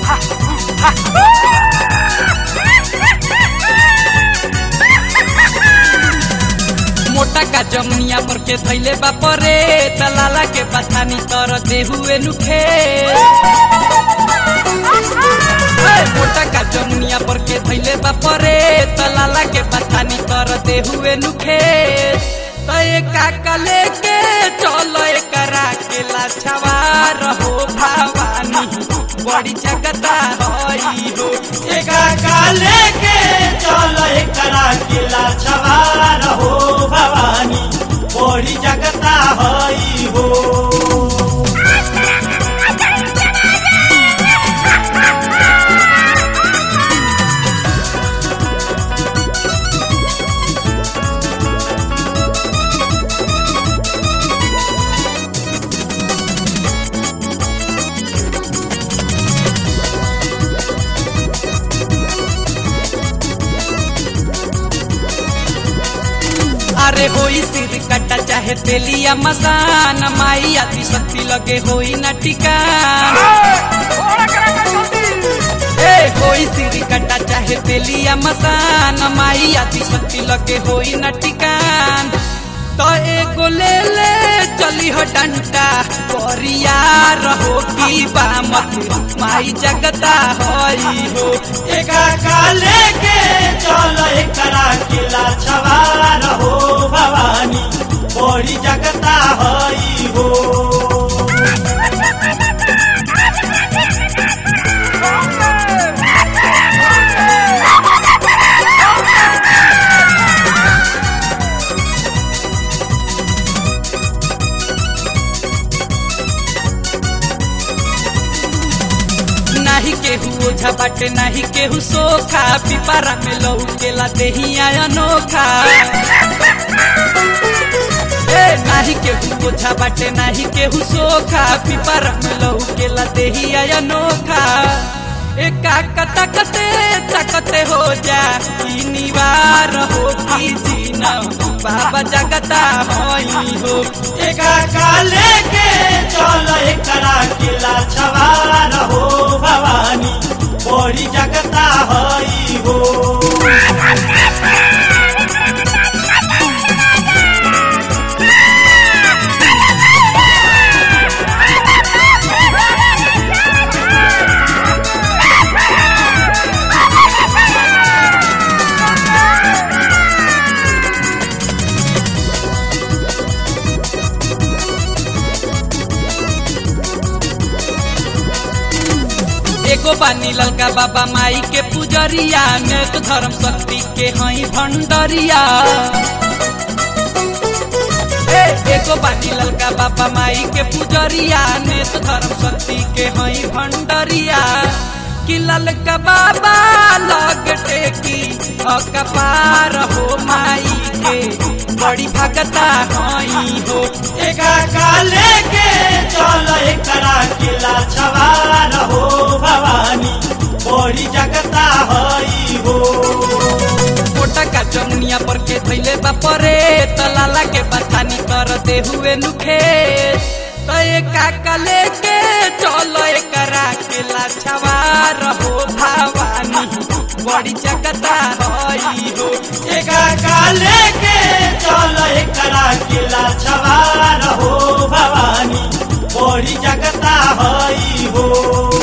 मोटा का जमुनिया पर के थैले बापरे तलाला के पथानी तर देहुए नुखे मोटा का जमुनिया पर के थैले बापरे तलाला के पथानी तर देहुए नुखे तय काका लेके चलो एकरा के लाछवा रहो भवानी बड़ी जगता हई हो एका काले के चल एकरा किला छवार हो भवानी बड़ी जगता हई हो अरे होई सिर कट्टा चाहे तेलिया मसान माई आदि शक्ति लगे होई न टिकान ए होई सिर कट्टा चाहे तेलिया मसान माई आदि शक्ति लगे होई न टिकान तो एगो ले ले चली हो डंटा परिया रहो की बामत माई जगता होई हो एका काले के चल एकरा किला छवार हो भवानी बड़ी जगता हई हो नाही केहू ओझा बाटे नाही केहू सोखा पिपारा में लौकेला देहिया अनोखा ए नाही केहू ओझा बाटे नाही केहू सोखा पिपारा में लौकेला देहिया अनोखा एका कतकते तकते हो जा ई निवार हो की जीना बाबा जगता होई हो एका काले के चल एकरा किला छवार हो भवानी बड़ी जगता हई हो एगो बानी ललका बाबा माई के पुजरिया नेक धर्म शक्ति के हई भंडरिया ए, एगो बानी ललका बाबा माई के पुजरिया नेक धर्म शक्ति के हई भंडरिया कि ललका बाबा लग टेकी अकपार हो माई के बड़ी भगता हई हो एका काले के चल एकरा किला छवार हो भवानी बड़ी जगता हई हो मोटा का जमुनिया पर के थैले बापरे तलाला के बथानी करते हुए नुखे तो काका लेके चलो एकरा के लाछवा रहो भवानी बड़ी जगता हई हो एका काले के चल एकरा किला छवार हो भवानी बड़ी जगता हई हो